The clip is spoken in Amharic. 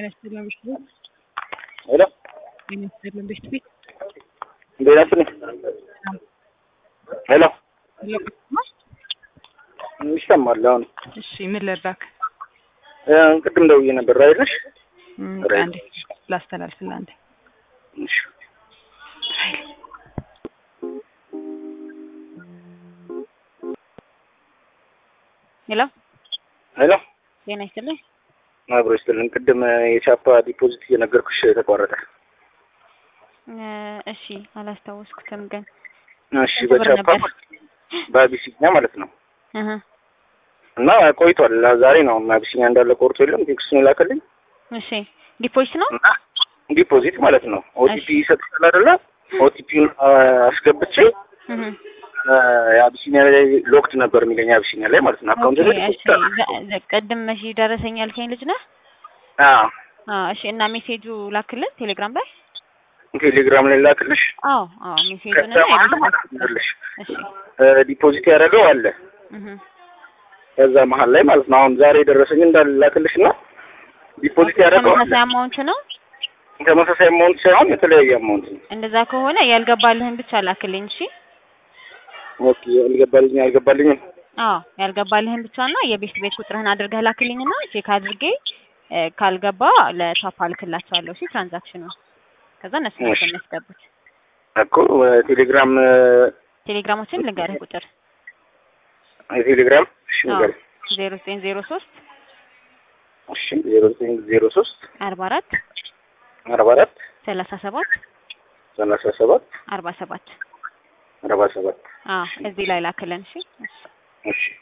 ጤና ይስጥልን ብሽት ቤት ሄሎ ጤና ይስጥልን ብሽት ቤት እንዴት ናችሁ? ሄሎ ይሰማል አሁን እሺ ምን ልርዳክ? እ ቅድም ደውዬ ነበር አይደለሽ? እም፣ ራይት። አንዴ ላስተላልፍልህ አንዴ እሺ ሄሎ ሄሎ ጤና ይስጥልኝ አብሮ ይስጥልን። ቅድም የቻፓ ዲፖዚት እየነገርኩሽ ተቋረጠ። እ፣ እሺ አላስታወስኩትም ግን እሺ ስንት ብር በቻፓ ነበር? በአቢሲኛ ማለት ነው እህ እና ቆይቷል። ዛሬ ነው አቢሲኛ እንዳለ ቆርጦ የለም ቴክስቱን የላከልኝ እሺ ዲፖዚት ነው እና ዲፖዚት ማለት ነው ኦቲፒ ይሰጥሻል አይደለ? ኦቲፒውን አስገብቼ እህ እ፣ የአቢሲኒያ ላይ ሎክድ ነበር የሚለኝ አቢሲኒያ ላይ ማለት ነው አካውንት ኦኬ ላይ እሺ ዘ- ዘ- ቅድም መቼ ደረሰኝ ያልከኝ ልጅ ነህ? አዎ አዎ እሺ እና ሜሴጁ ላክልን ቴሌግራም ላይ ቴሌግራም ላይ ላክልሽ አዎ አዎ ሜሴጁን እና ከዛ የቤት ማለት ነው እሺ ዲፖዚት ያደረገው አለ እህ ከዛ መሀል ላይ ማለት ነው አሁን ዛሬ የደረሰኝ እንዳለ ላክልሽ እና ዲፖዚት ያደረገው አለ ተመሳሳይ አማውንት ነው ተመሳሳይ አማውንት ሳይሆን የተለያየ አማውንት ነው። እንደዛ ከሆነ ያልገባልህን ብቻ ላክልኝ እሺ ኦኬ አልገባልኝ አልገባልኝም። አዎ ያልገባልህን ብቻ እና የቤት ቤት ቁጥርህን አድርገህ ላክልኝና ቼክ አድርጌ እ፣ ካልገባ ለቻፓ ልክላቸዋለሁ እሺ ትራንዛክሽኑ ከዛ እነሱ ናቸው እሺ። የሚያስገቡት እኮ ቴሌግራም ቴሌግራማችን ልንገርህ ቁጥር የቴሌግራም እሺ ንገሪኝ። ዜሮ ዘጠኝ ዜሮ ሶስት እሺ ዜሮ ዘጠኝ ዜሮ ሶስት አርባ አራት አርባ አራት ሰላሳ ሰባት ሰላሳ ሰባት አርባ ሰባት አርባ ሰባት አዎ እዚህ ላይ ላክልን እሺ እሺ